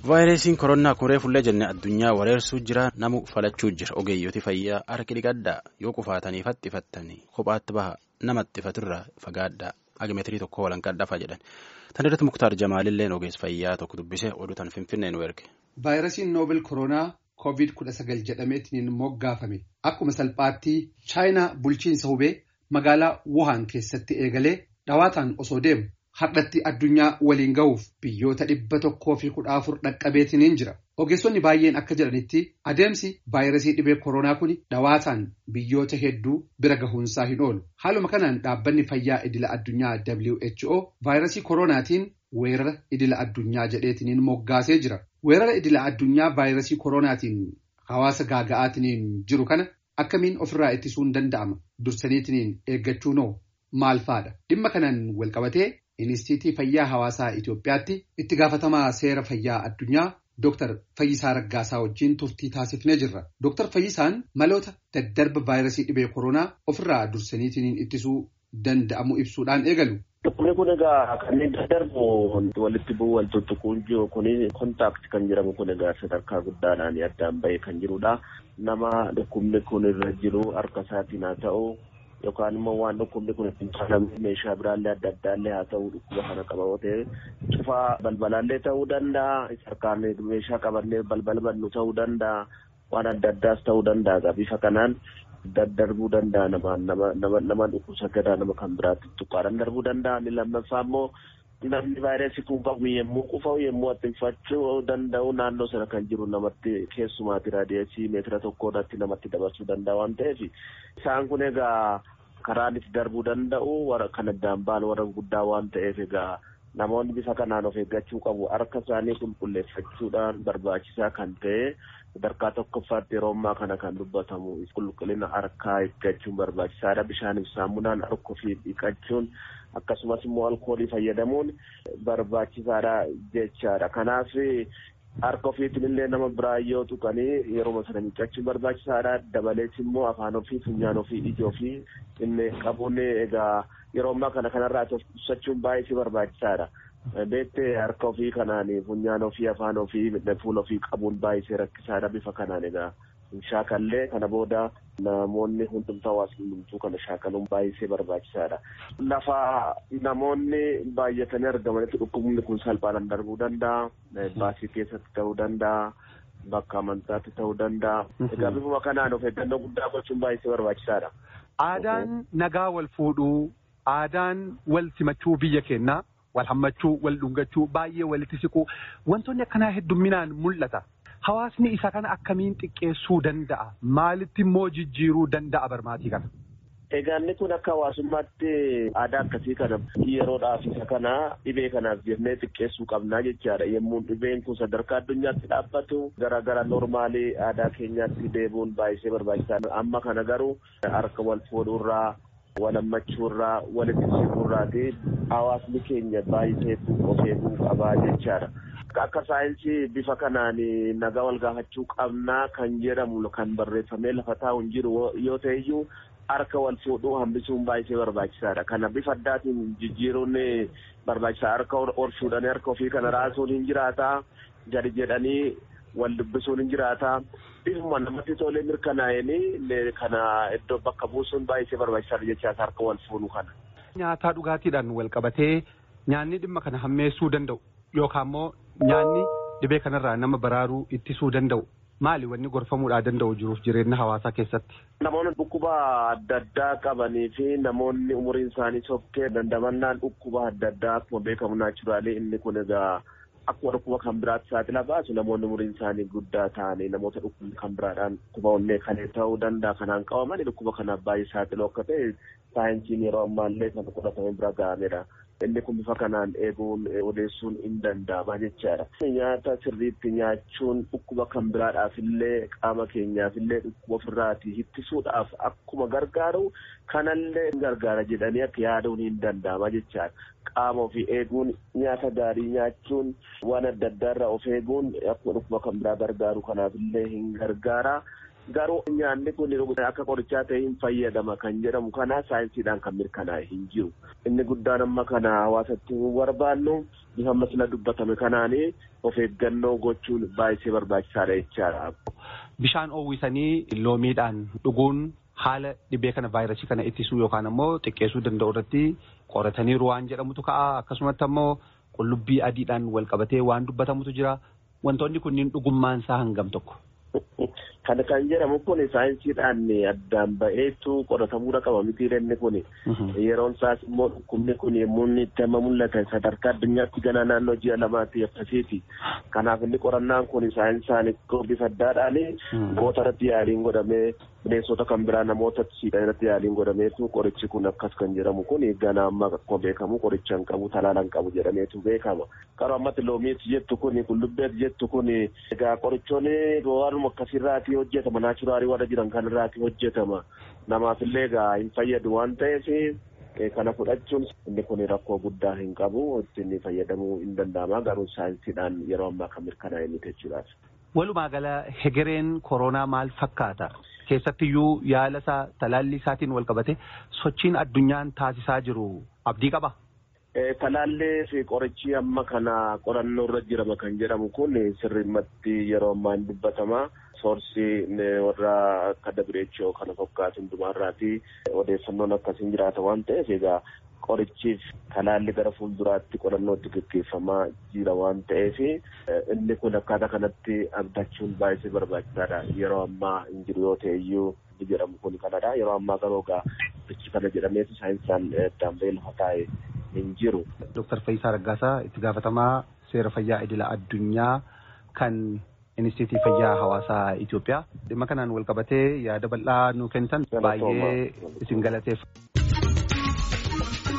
vaayirasiin koronaa kuree fullee jenne addunyaa wareersuu jira namu falachuu jira ogeeyyoti fayyaa harki dhiqadhaa yoo kufaatanii fattifattanii kophaatti baha namatti ifaturraa fagaadhaa agimetirii tokko walanqadhafa jedhan tan irratti muktaar jamaalilleen ogeessa fayyaa tokko dubbisee oduu tan finfinnee nu erge. vaayirasiin noobel koronaa koovid kudha sagal jedhameetiin moggaafame akkuma salphaatti chaayinaa bulchiinsa hubee magaalaa wuhaan keessatti eegalee dhawaataan osoo deemu. Hardhatti addunyaa waliin gahuuf biyyoota dhibba tokkoo fi kudha afur dhaqqabeetiniin jira. Ogeessonni baay'een akka jedhanitti adeemsi vaayirasii dhibee koronaa kun dhawaataan biyyoota hedduu bira gahuunsaa hin oolu. Haaluma kanaan dhaabbanni fayyaa idila addunyaa WHO vaayirasii koronaatiin weerara idila addunyaa jedheetiniin moggaasee jira. Weerara idila addunyaa vaayirasii koronaatiin hawaasa gaaga'aatiniin jiru kana akkamiin ofirraa ittisuun danda'ama? Dursaniitiniin eeggachuun hoo maal faadha? Dhimma kanaan walqabatee. Inistiitii Fayyaa Hawaasaa Itoophiyaatti itti gaafatamaa seera fayyaa addunyaa Dr. Fayyisaa Raggaasaa wajjin turtii taasifnee jirra. Dr. Fayyisaan maloota daddarba vaayirasii dhibee koronaa ofirraa dursaniitiin ittisuu danda'amu ibsuudhaan eegalu. Dhukkubni kun egaa kanneen daddarbu walitti bu'uu wal tuttuquun jiru kun kontaakti kan jedhamu kun egaa sadarkaa guddaadhaan addaan bahee kan jirudha. Nama dhukkubni kun irra jiru harka isaatiin haa ta'u. yookaan immoo waan dhukkubni kun ittiin faalamee meeshaa biraallee adda addaallee haa ta'u dhukkuba kana qaba yoo ta'e cufaa balbalaallee ta'uu danda'a harkaan meeshaa qabannee balbala bannu ta'uu danda'a waan adda addaas ta'uu danda'a bifa kanaan daddarbuu danda'a nama nama dhukkubsataadhaa nama kan biraatti tuqqaadhaan darbuu danda'a inni lammaffaa immoo namni vaayirasii kun qabu yommuu qufaa'u yommuu attinfachuu danda'u naannoo sana kan jiru namatti keessumaati raadiyeesii meetira tokkoodhaatti namatti dabarsuu danda'a waan ta'eef isaan kun egaa karaan itti darbuu danda'u warra kan addaan ba'an warra guddaa waan ta'eef egaa namoonni bifa kanaan of eeggachuu qabu harka isaanii qulqulleeffachuudhaan barbaachisaa kan ta'e sadarkaa tokkoffaatti yeroo ammaa kana kan dubbatamu qulqullina harkaa eeggachuun barbaachisaadha bishaaniif saamunaan harka ofii dhiqachuun akkasumas immoo alkoolii fayyadamuun barbaachisaadha jechaadha kanaaf harka ofiitiin illee nama biraa yoo tuqanii yeroo sana miiccachuun barbaachisaadha dabalees immoo afaan ofii funyaan ofii ija ofii inni qabuun egaa yeroo ammaa kana kanarraa ibsachuun baay'ee barbaachisaadha. Beektee harka ofii kanaan funyaan ofii afaan ofii fuula ofii qabuun baay'ee rakkisaadha bifa kanaan egaa shaakallee kana booda namoonni hundumtuu hawaasni hundumtuu kana shaakaluun baay'ee barbaachisaadha. Lafa namoonni baay'atanii argamanitti dhukkubni kun salphaadhaan darbuu danda'a. Baasii keessatti ta'uu danda'a. Bakka amantaatti ta'uu danda'a. Egaa bifuma kanaan of eeggannoo guddaa gochuun baay'ee barbaachisaadha. Aadaan nagaa wal fuudhuu, aadaan wal simachuu biyya keenyaa, wal hammachuu, wal dhungachuu, baay'ee walitti siquu wantoonni akkanaa heddumminaan mul'ata. Hawaasni isa kana akkamiin xiqqeessuu danda'a? Maalitti immoo jijjiiruu danda'a barmaatii kana? Egaa inni kun akka hawaasummaatti aadaa akkasii kana yeroodhaaf isa kana dhibee kanaaf jennee xiqqeessuu qabnaa jechaadha. Yommuu dhibeen kun sadarkaa addunyaatti dhaabbatu gara gara normaalii aadaa keenyaatti deebi'uun baay'ee barbaachisaadha. Amma kana garuu harka wal fuudhuurraa wal hammachuurraa walitti siquurraati hawaasni keenya baay'ee of eeguu qabaa jechaadha. Akka saayinsii bifa kanaan nagaa wal gaafachuu qabnaa kan jedhamu kan barreeffamee lafa taa'u hin jiru yoo ta'e iyyuu harka wal fuudhuu hambisuun baay'ee barbaachisaadha. Kana bifa addaatiin jijjiiruun barbaachisaa harka ol fuudhanii harka ofii kana raasuun hin jiraata. Gadi jedhanii wal dubbisuun hin jiraata. Bifuma namatti tolee mirkanaa'anii kana iddoo bakka buusuun baay'ee barbaachisaadha jechaas harka wal fuudhuu kana. Nyaataa dhugaatiidhaan wal qabatee nyaanni dhimma kana hammeessuu danda'u yookaan immoo nyaanni dhibee kanarraa nama baraaruu ittisuu danda'u maali wanni gorfamuudhaa danda'u jiruuf jireenya hawaasaa keessatti. Namoonni dhukkuba adda addaa qabanii fi namoonni umuriin isaanii sokkee dandamannaan dhukkuba adda addaa akkuma beekamu naachuraalee inni kun egaa akkuma dhukkuba kan biraatti saaxila baasu namoonni umuriin isaanii guddaa ta'anii namoota dhukkubni kan biraadhaan dhukkuba onnee kan ta'uu danda'a kanaan qabamanii dhukkuba kanaaf baay'ee saaxiloo akka ta'e saayinsiin yeroo ammaallee kan fudhatame bira ga'amedha. inni kun bifa kanaan eeguun odeessuun hin danda'ama jechaadha. Nyaata sirriitti nyaachuun dhukkuba kan biraadhaaf illee qaama keenyaaf illee dhukkuba ofirraatii ittisuudhaaf akkuma gargaaru kanallee gargaara jedhanii akka yaaduun hin danda'ama jechaadha. Qaama ofii eeguun nyaata gaarii nyaachuun waan adda addaarraa of eeguun akkuma dhukkuba kan biraa gargaaru kanaaf illee hin gargaara. garuu nyaanni kun akka qorichaa ta'e hin fayyadama kan jedhamu kana saayinsiidhaan kan mirkanaa'e hin jiru. Inni guddaan amma kana hawaasatti barbaannu bifa amma sila dubbatame kanaanii of eeggannoo gochuun baay'ee barbaachisaadha jechaadha. Bishaan oowwisanii loomiidhaan dhuguun haala dhibee kana vaayirasii kana ittisuu yookaan ammoo xiqqeessuu danda'u irratti qorataniiru waan jedhamutu ka'a akkasumatti ammoo qullubbii adiidhaan wal qabatee waan dubbatamutu jira wantoonni kunniin dhugummaan isaa hangam tokko. Kan kan jedhamu kun saayinsiidhaan addaan ba'eetu qoratamuudha qaba miti inni kun yeroon isaas immoo dhukkubni kun yommuu inni itti amma mul'atan sadarkaa addunyaatti ganaa naannoo ji'a lamaatti akkasiiti. Kanaaf inni qorannaan kun saayinsaan bifa addaadhaan goota irratti yaaliin godhamee bineensota kan biraa namoota siidhan irratti yaaliin godhameetu qorichi kun akkas kan jedhamu kun ganaa amma akkuma beekamu qoricha hin qabu talaala hin qabu jedhameetu beekama. Garuu ammatti loomiitu jettu kun qullubbeetu jettu kun egaa qorichoonni waanuma akkasirraati hojjetama naachuraalii warra jiran kanarraati hojjetama. Namaafillee egaa hin fayyadu waan ta'eef kana fudhachuun inni kun rakkoo guddaa hin qabu ittiin fayyadamuu hin danda'ama garuu saayinsiidhaan yeroo ammaa kan mirkanaa'e miti jechuudha. Walumaa gala hegereen koronaa maal fakkaata? Keessattiyyuu yaala isaa talaalli isaatiin wal qabate sochiin addunyaan taasisaa jiru abdii qaba. Talaallee fi qorichi amma kana qorannoo irra jirama kan jedhamu kun sirrimmatti yeroo ammaa hin dubbatama. Soorsii warra akka WHO kana fakkaatu hundumaarraati odeeffannoon akkasiin jiraata waan ta'eef egaa qorichiif talaalli gara fuulduraatti qorannootti gaggeeffamaa jira waan ta'eef inni kun akkaataa kanatti abdachuun baay'ee barbaachisaadha yeroo ammaa hin jiru yoo ta'e iyyuu jedhamu kun kanadha yeroo ammaa garuu egaa bichi kana jedhameetu saayinsaan daambee lafa taa'e hin jiru. Dooktar Fayyisaa Raggaasaa itti gaafatamaa seera fayyaa idila addunyaa kan Inistiitii Fayyaa Hawaasaa Itoophiyaa dhimma kanaan wal qabatee yaada bal'aa nuu kennitan baay'ee isin galateef.